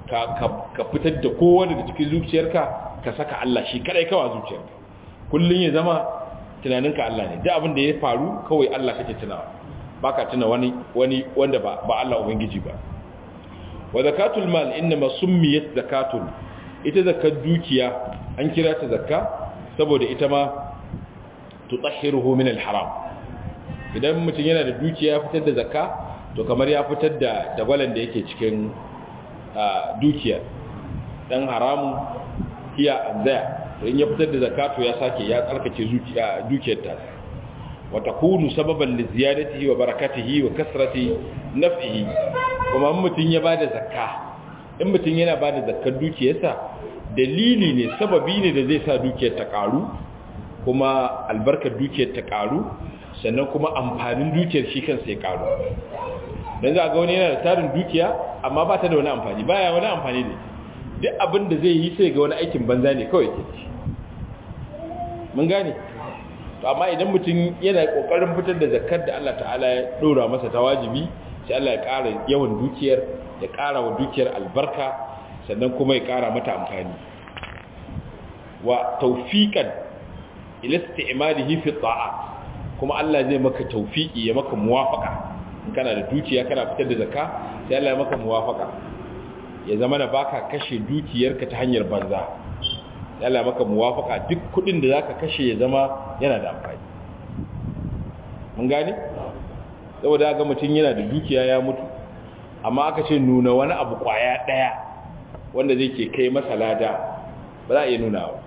ka fitar da kowa daga cikin zuciyarka ka saka Allah shi kadai kawa zuciyarka kullun ya zama tunaninka Allah ne duk abin da ya faru kawai Allah kake tunawa baka tuna wani wani wanda ba ba Allah ubangiji ba wa zakatul mal inma summiyat zakatun ita zakar dukiya an kira ta zakka saboda ita ma tutahhiruhu min al-haram idan mutum yana da dukiya ya fitar da zakka to kamar ya fitar da dagwalan da yake cikin dukiya dan haramu hiya azza in ya fitar da zakka to ya sake ya tsarkake zuciya dukiyar ta wa takunu sababan li ziyadatihi wa barakatihi wa kasrati naf'ihi kuma mutum ya bada zakka in mutum yana bada zakkar dukiyarsa dalili ne sababi ne da zai sa dukiyar ta karu kuma albarkar dukiyar ta karu sannan kuma amfanin dukiyar shi kansa ya karu don za a ga wani yana da tarin dukiya amma ba ta da wani amfani baya wani amfani ne duk abin da zai yi sai ga wani aikin banza ne kawai ke ci mun gane to amma idan mutum yana kokarin fitar da zakar da Allah ta'ala ya dora masa ta wajibi sai Allah ya ƙara yawan dukiyar ya ƙara wa dukiyar albarka sannan kuma ya ƙara mata amfani wa tawfiqan ila isti'malihi fi ta'at kuma Allah zai maka tawfiki ya maka muwafaka kana da dukiya kana fitar da zakka sai Allah ya maka muwafaka ya zama na baka kashe dukiyarka ta hanyar banza sai Allah ya maka muwafaka duk kudin da zaka kashe ya zama yana da amfani mun gane saboda ga mutum yana da dukiya ya mutu amma aka ce nuna wani abu kwaya daya wanda zai ke kai masa lada ba za a iya nuna ba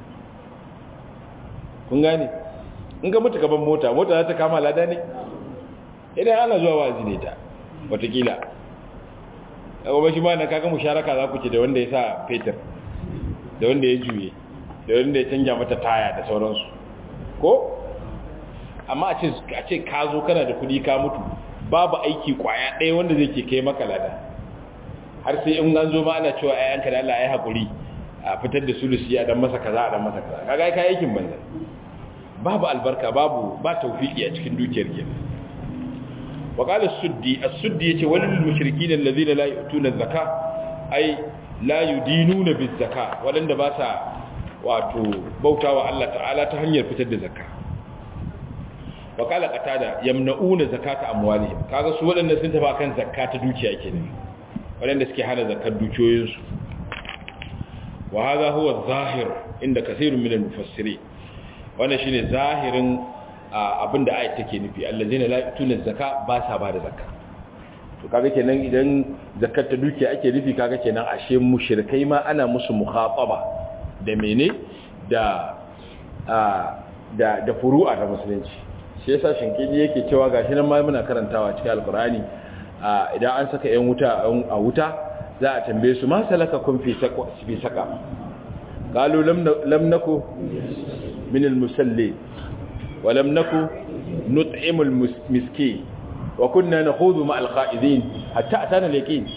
kun gane in ga mutu gaban mota mota za ta kama lada ne idan ana zuwa wazi ne ta watakila abubuwa shi ma na kaga musharaka za ku ce da wanda ya sa fetur da wanda ya juye da wanda ya canja mata taya da sauransu ko amma a ce ka zo kana da kudi ka mutu babu aiki kwaya ɗaya wanda zai ke kai maka lada har sai in an zo ma ana cewa ayyanka da Allah ya haƙuri a fitar da sulusi a dan masa kaza a dan masa kaza kaga kai aikin banza babu albarka babu ba tawfiki a cikin dukiyar ke wa qala as-suddi as-suddi yace walil mushrikin alladhina la yu'tuna az-zaka ay la yudinuna biz-zaka wadanda ba sa wato bautawa Allah ta'ala ta hanyar fitar da zakka wa qala qatada yamna'una zakata amwalihim kaga su wadanda sun tafi kan zakka ta dukiya kenan wadanda suke hana zakkar dukiyoyinsu wa hadha huwa adh-dhahir inda kaseerun min al-mufassirin wannan shine zahirin abinda ayat take nufi allazina la yutuna zakka ba sa ba da zakka to kaga kenan idan zakkar ta dukiya ake nufi kaga kenan ashe mushrikai ma ana musu mukhataba da mene da da da furu'a da musulunci shi yasa shinkiji yake cewa gashi nan ma muna karantawa cikin alqur'ani idan an saka yan wuta a wuta za a tambaye su ma salaka kun fi saka qalu lam naku من المسلين ولم نكن نطعم المسكين وكنا نخوض مع الخائذين حتى أتانا اليقين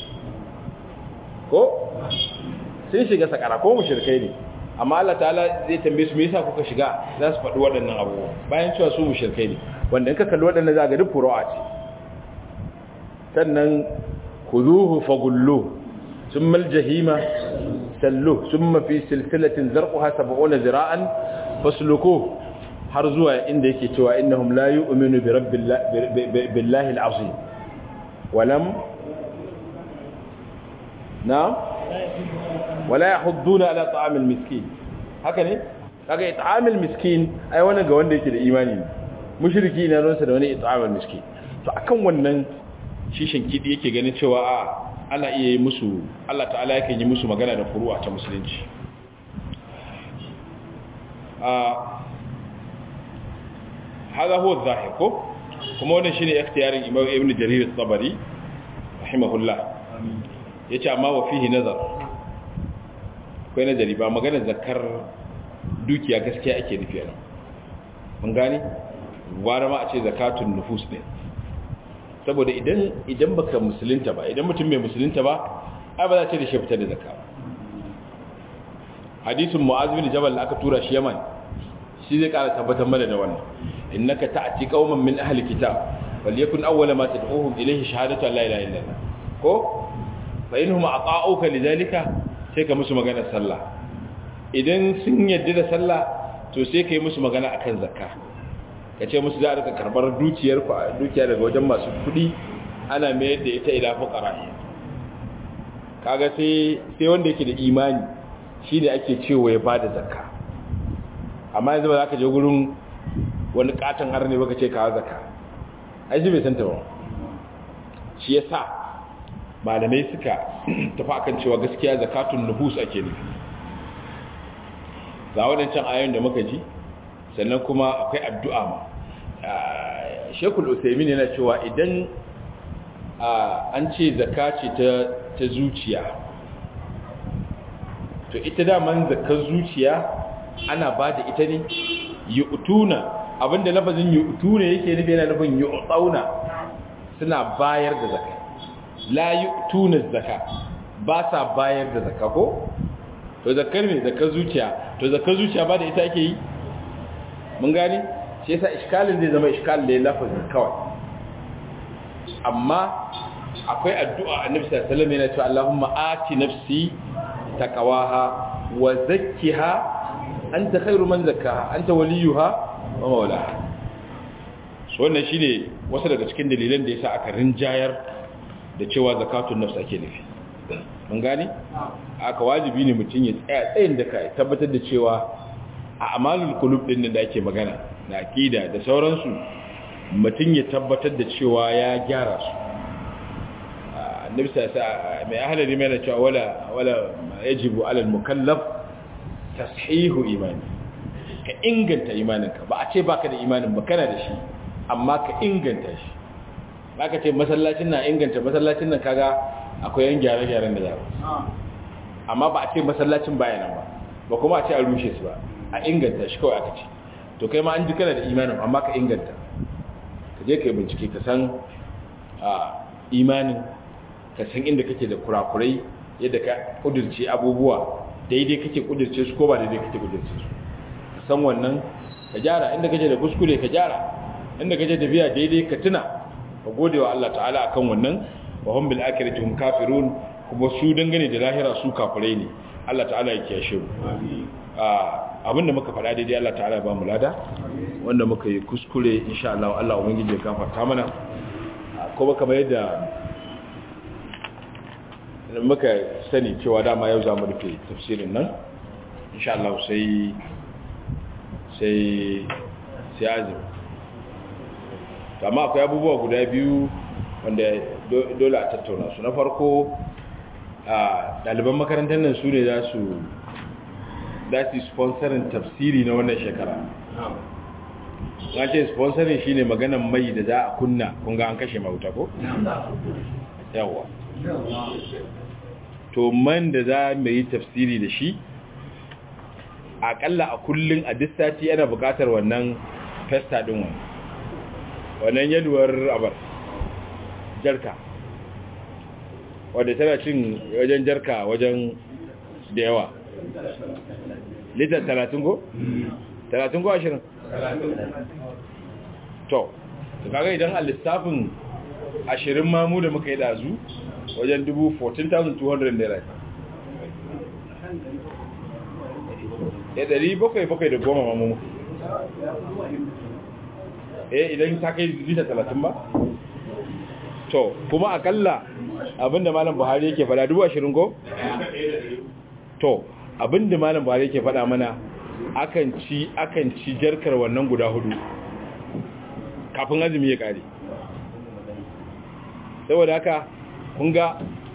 ko sai shiga sakara ko mushrikai ne amma Allah ta'ala zai tambaye su me yasa kuka shiga za su faɗi waɗannan abubuwa bayan cewa su mushrikai ne wanda in ka kalli waɗannan za ga duk furu'a ce sannan khuduhu faghullu thumma al-jahima sallu thumma fi silsilatin zarquha 70 zira'an fasluku har zuwa inda yake cewa innahum la yu'minu bi rabbillahi al-azim walam na wala yahudduna ala ta'am al-miskin haka ne kaga it'am al-miskin ai wannan ga wanda yake da imani ne mushriki ne ransa da wani it'am al-miskin to akan wannan shishin kidi yake ganin cewa a ana iya yi musu Allah ta'ala yake yi musu magana da furu'a ta musulunci هذا هو الظاهر كو kuma wannan shine ikhtiyarin Imam Ibn Jarir al-Tabari rahimahullah yace amma wa fihi nazar akwai nazari ba magana zakar dukiya gaskiya ake nufi ana mun gane gwara ma a ce zakatun nufus ne saboda idan idan baka musulunta ba idan mutum mai musulunta ba ai ba za ce da shi fitar da zakka hadisin Mu'adh bin Jabal aka tura shi Yaman shi zai kara tabbatar mana da wannan innaka ta'ti qauman min ahli kitab falyakun awwala ma tad'uhum ilayhi shahadatu an la ilaha illallah ko fa inhum ata'uka lidhalika sai ka musu magana sallah idan sun yadda da sallah to sai ka yi musu magana akan zakka ka ce musu za a rika karbar dukiyar ku dukiya daga wajen masu kuɗi ana mayar da ita ila fuqara kaga sai sai wanda yake da imani shi ne ake cewa ya bada zakka amma yanzu ba za ka je gurin wani katon har ne baka ce kawo zakka ai shi bai santa ba shi yasa malamai suka tafi akan cewa gaskiya zakatun nufus ake nufi ga wadancan ayoyin da muka ji sannan kuma akwai addu'a ma shekul usaimin yana cewa idan an ce zaka ce ta zuciya to ita daman zakar zuciya ana ba da ita ne yi utuna abinda lafazin yi utuna yake nufi yana nufin yi utsauna suna bayar da zaka la yi utuna zaka ba sa bayar da zaka ko to zakar ne zakar zuciya to zakar zuciya ba da ita ake yi mun gani shi yasa iskalin zai zama iskalin da ya lafazin kawai amma akwai addu'a annabi sallallahu alaihi wasallam yana cewa Allahumma ati nafsi taqwaha wa zakkiha anta khairu man zakkaha anta waliyuha wa mawlaha so wannan shine wasu daga cikin dalilan da yasa aka rinjayar da cewa zakatun nafs ake nufi mun gane aka wajibi ne mutum ya tsaya tsayin da kai tabbatar da cewa a amalul qulub din da ake magana na aqida da sauransu mutum ya tabbatar da cewa ya gyara su annabi sa mai ahalari mai na cewa wala wala yajibu alal mukallaf tashihu imani ka inganta imaninka ba a ce baka da imanin ba kana da shi amma ka inganta shi baka ce masallacin na inganta masallacin nan kaga akwai yan gyare-gyaren da za amma ba a ce masallacin baya nan ba ba kuma a ce a rushe su ba a inganta shi kawai aka ce to kai ma an ji kana da imanin amma ka inganta ka je ka yi bincike ka san imanin ka san inda kake da kurakurai yadda ka kudurce abubuwa daidai kake kudurce su ko ba daidai kake kudurce su ka san wannan ka gyara inda kake da kuskure ka gyara inda kake da biya daidai ka tuna ka gode wa Allah ta'ala akan wannan wa hum bil akhirati hum kafirun kuma su dangane da lahira su kafirai ne Allah ta'ala ya kiyashe mu abinda muka faɗa daidai Allah ta'ala ya ba mu lada wanda muka yi kuskure insha Allah Allah ubangiji ya gafarta mana kuma kamar yadda muka sani cewa dama yau za mu rufe tafsirin nan insha Allah sai sai sai azumi amma akwai abubuwa guda biyu wanda dole a tattauna su na farko a ɗaliban makarantar nan su ne za su za su sponsorin tafsiri na wannan shekara na ce sponsorin shi ne maganan mai da za a kunna kunga an kashe mauta ko? yawa to man da za mu yi tafsiri da shi akalla a kullum a duk sati ana bukatar wannan festa din wani wannan yaduwar abar jarka wadda tana cin wajen jarka wajen da yawa litar talatin ko? talatin ko ashirin? to kaga idan a lissafin ashirin mamu da muka yi dazu wajen dubu 14,200 naira ya dari bakwai bakwai da goma mamu eh idan ta kai lita talatin ba to kuma akalla abinda malam buhari yake fada dubu ashirin ko? to abinda malam buhari yake fada mana akan ci akan ci jarkar wannan guda hudu kafin azumi ya kare saboda haka kun ga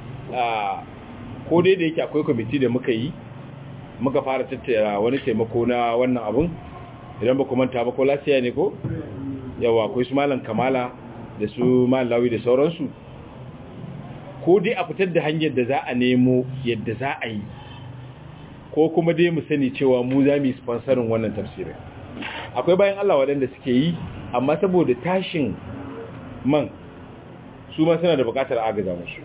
ko dai da yake akwai kwamiti da muka yi muka fara tattara wani taimako na wannan abun idan ba manta ba ko lasiya ne ko yawa akwai su malam kamala da su malam lawi da sauransu ko dai a fitar da hanyar da za a nemo yadda za a yi ko kuma dai mu sani cewa mu za mu yi sponsorin wannan tafsirin akwai bayan Allah waɗanda suke yi amma saboda tashin man su ma suna da buƙatar agaza musu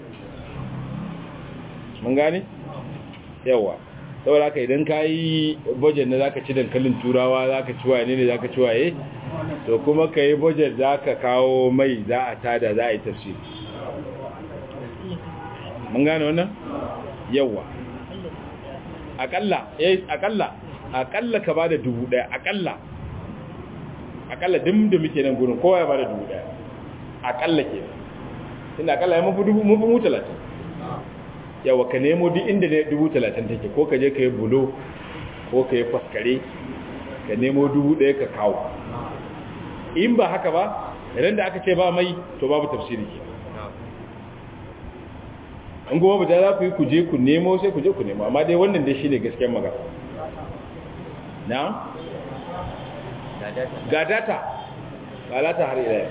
mun gane yawa saboda haka idan ka yi budget na zaka ci dankalin turawa zaka ci waye ne zaka ci waye to kuma ka yi budget zaka kawo mai za a tada za a yi tafsiri mun gane wannan yawa akalla eh akalla akalla ka bada dubu daya akalla akalla dim da muke nan gurin kowa ya bada dubu daya akalla ke inda akalla ya mafi dubu mafi mu talatin yawa ka nemo duk inda ne dubu talatin take ko ka je ka yi bulo ko ka yi faskare ka nemo dubu daya ka kawo in ba haka ba idan da aka ce ba mai to babu tafsiri ke an goma ba za ku yi ku je ku nemo sai ku je ku nemo amma dai wannan dai shine gaskiyar magana na ga data ga data har ila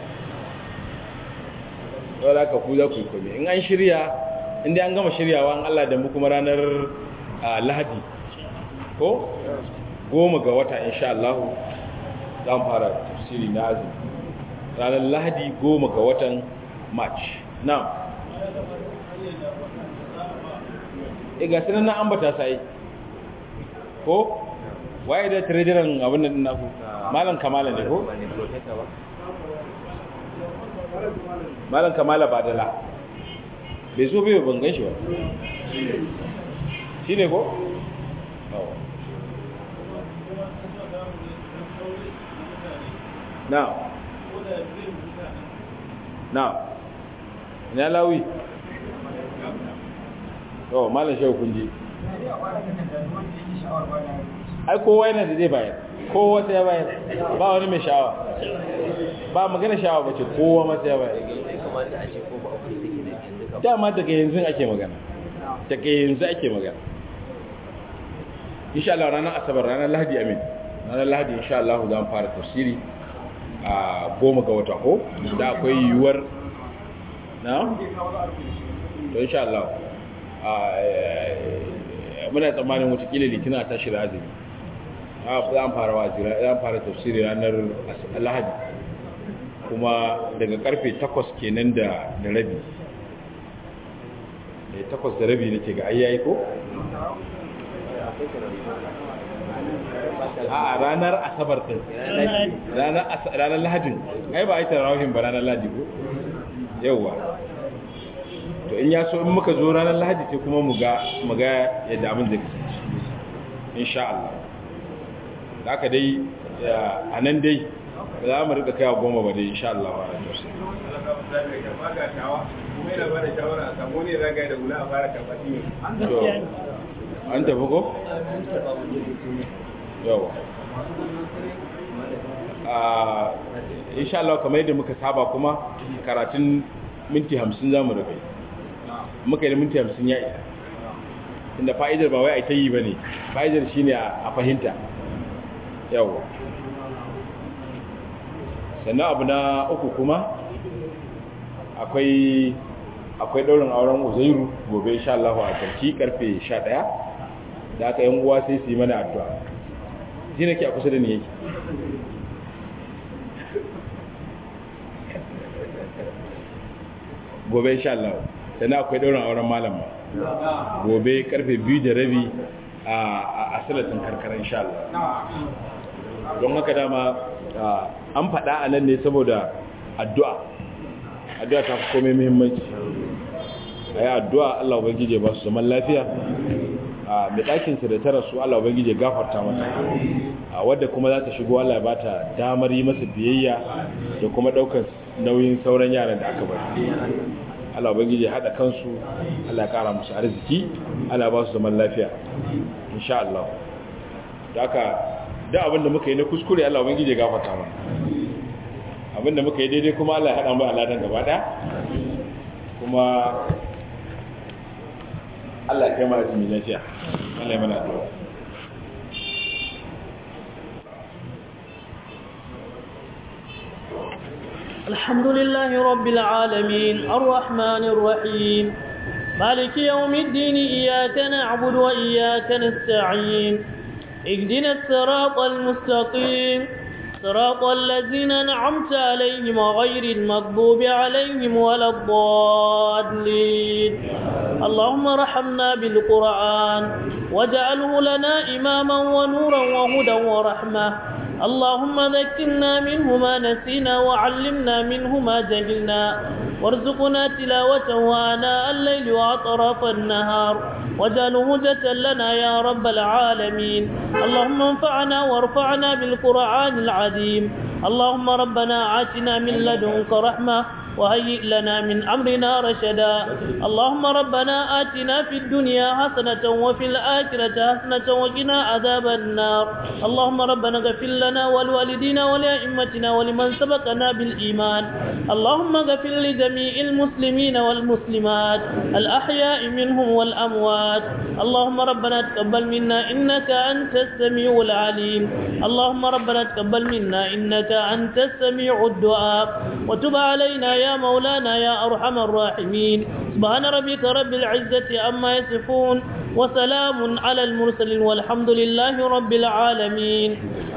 yau da ka ku za ku yi kome in an shirya inda an gama shiryawa an Allah da mu kuma ranar lahadi ko goma ga wata insha Allah za mu fara tafsiri na azumi ranar lahadi goma ga watan march na e ga sanar na ambata sai ko waye da treasurer abin nan naku malam kamala ne ko malam kamala badala bai zo bai ban gan shi ba shi ne ko? na na ina lawi to malam shehu kunji ai kowa yana da zai bayar kowa sai ya bayar ba wani mai sha'awa ba magana sha'awa ba ce kowa ma sai ya bayar dama daga yanzu ake magana daga yanzu ake magana insha Allah ranar asabar ranar lahadi amin ranar lahadi insha Allah za mu fara tafsiri a goma ga wata ko da akwai yiwuwar na? to insha Allah muna tsammanin watakila litina ta shirya azumi za mu fara wazira za mu fara tafsiri ranar lahadi kuma daga karfe takwas kenan da rabi da takwas da rabi nake ga ayyayi ko? a ranar asabar din ranar lahadin ai ba a yi tarawahin ba ranar lahadi ko? yauwa to in ya so in muka zo ranar lahadi sai kuma mu ga yadda abin zai kasance insha Allah da aka dai a nan dai ba za mu rika kaiwa goma ba dai insha Allah wa rajin sai an tafi ko? yawa insha Allah kamar yadda muka saba kuma karatun minti hamsin za mu rufe muka yi minti hamsin ya isa inda fa'idar ba wai a ta yi ba ne fa'idar shi ne a fahimta yawa sannan abu na uku kuma akwai akwai daurin auren uzairu gobe insha Allah a karki karfe 11 da aka yan uwa sai su yi mana addu'a ji nake a kusa da ni yake gobe insha Allah sannan akwai daurin auren malam gobe karfe 2 da rabi a asalatin karkara insha Allah don haka dama an faɗa a nan ne saboda addu'a addu'a ta fi komai muhimmanci a yi addu'a Allah ubangije ba su zaman lafiya a mai ɗakinsa da ta rasu Allah ubangije gafarta mata a wadda kuma za ta shigo Allah ba ta damar yi masa biyayya da kuma ɗaukar nauyin sauran yaran da aka bari Allah ubangije haɗa kansu Allah ya ƙara musu arziki Allah ba su zaman lafiya insha Allah da aka da abinda muka yi na kuskure Allah ubangije gafarta mana abinda muka yi daidai kuma Allah ya haɗa mu aladan gaba ɗaya kuma Allah ya kai mana jimi lafiya Allah ya mana addu'a الحمد لله رب العالمين الرحمن الرحيم مالك يوم الدين إياك نعبد وإياك نستعين اهدنا الصراط المستقيم صراط الذين أنعمت عليهم غير المغضوب عليهم ولا الضالين اللهم رحمنا بالقرآن واجعله لنا إماما ونورا وهدى ورحمة اللهم ذكرنا منه ما نسينا وعلمنا منه ما جهلنا وارزقنا تلاوته آناء الليل وأطراف النهار واجعله هجة لنا يا رب العالمين اللهم انفعنا وارفعنا بالقرآن العظيم اللهم ربنا آتنا من لدنك رحمة وهيئ لنا من أمرنا رشدا اللهم ربنا آتنا في الدنيا حسنة وفي الآخرة حسنة وقنا عذاب النار اللهم ربنا اغفر لنا ولوالدينا ولأئمتنا ولمن سبقنا بالإيمان اللهم اغفر لجميع المسلمين والمسلمات الأحياء منهم والأموات اللهم ربنا تقبل منا إنك أنت السميع العليم اللهم ربنا تقبل منا إنك أنت السميع الدعاء وتب علينا يا مولانا يا أرحم الراحمين سبحان ربك رب العزة عما يصفون وسلام على المرسلين والحمد لله رب العالمين